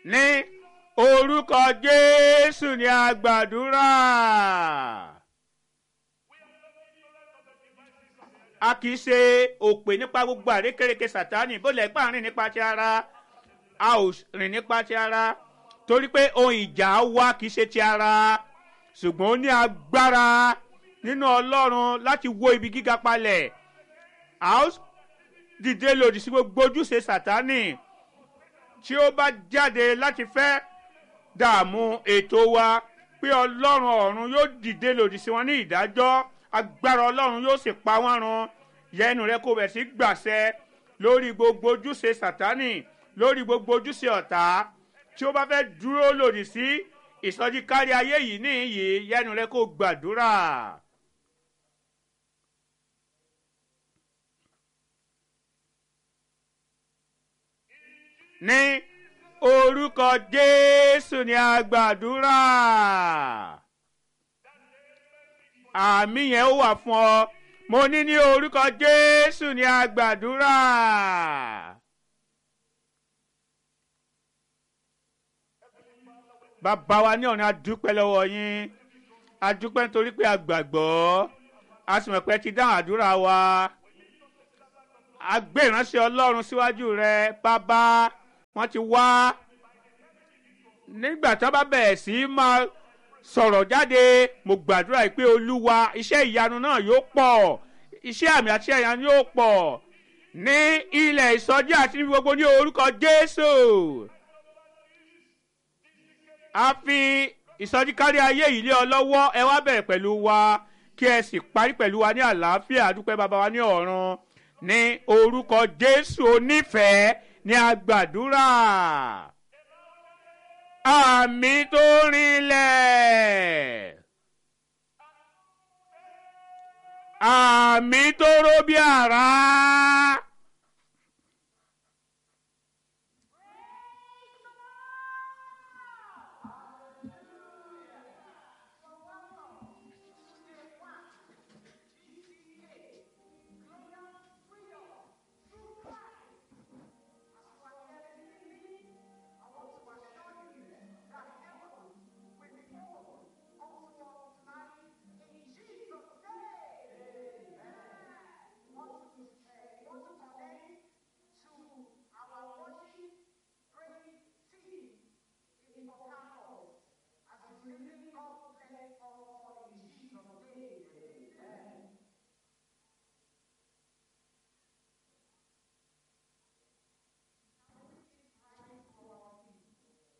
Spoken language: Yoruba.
ní orúkọ jésù ni a gbàdúrà. a kì í ṣe òpè nípa gbogbo àrékérekè sátánì bó lẹ́ pa rìn nípa ti ara a ò rìn nípa ti ara torí pé ohun ìjà wa kì í ṣe ti ara ṣùgbọ́n ó ní agbára nínú ọlọ́run láti wó ibi gíga palẹ̀ a ó dìde lòdì sí gbogbo ojúṣe sátánì tí ó bá jáde láti fẹ́ dààmú ètò wa pé ọlọ́run ọ̀run yóò dìde lòdì sí wọn ní ìdájọ́ agbára ọlọ́run yóò sì pa wọ́n run yẹnu rẹ kó bẹ̀ sí gbàṣẹ lórí gbogbo ojúṣe sátánì lórí gbogbo ojúṣe ọ̀tá tí ó bá fẹ́ dúró lòdì sí ìsọjí kárí ayé yìí níyì yẹnu rẹ kó gbàdúrà. ní orúkọ jésù ni a gbàdúrà àmì yẹn ó wà fún ọ mo ní ní orúkọ jésù ni a gbàdúrà. bàbá wa ní ọ̀run adúpẹ́ lọ́wọ́ yín adúpẹ́ nítorí pé a gbàgbọ́ a sì mọ̀ pé ti dáhùn àdúrà wa a gbé ìránṣẹ́ ọlọ́run síwájú rẹ bàbá wọ́n ti wá nígbà tí wọ́n bá bẹ̀rẹ̀ sí máa sọ̀rọ̀ jáde mo gbàdúrà pé olúwa iṣẹ́ ìyanu náà yóò pọ̀ iṣẹ́ àmì àti ìyanu yóò pọ̀ ní ilẹ̀ ìsọjí àti ní gbogbo ní orúkọ jésù a fi ìsọjí kárí ayé yìí lé ọ lọ́wọ́ ẹ wá bẹ̀rẹ̀ pẹ̀lú wa kí ẹ sì parí pẹ̀lú wa ní àlàáfíà àdúpẹ́ bàbá wa ní ọ̀run ní orúkọ jésù onífẹ̀ẹ́ ní agbàdúrà àmì tó rinlẹ̀ àmì tó ró bí àrá. Praise team in Pocahontas as we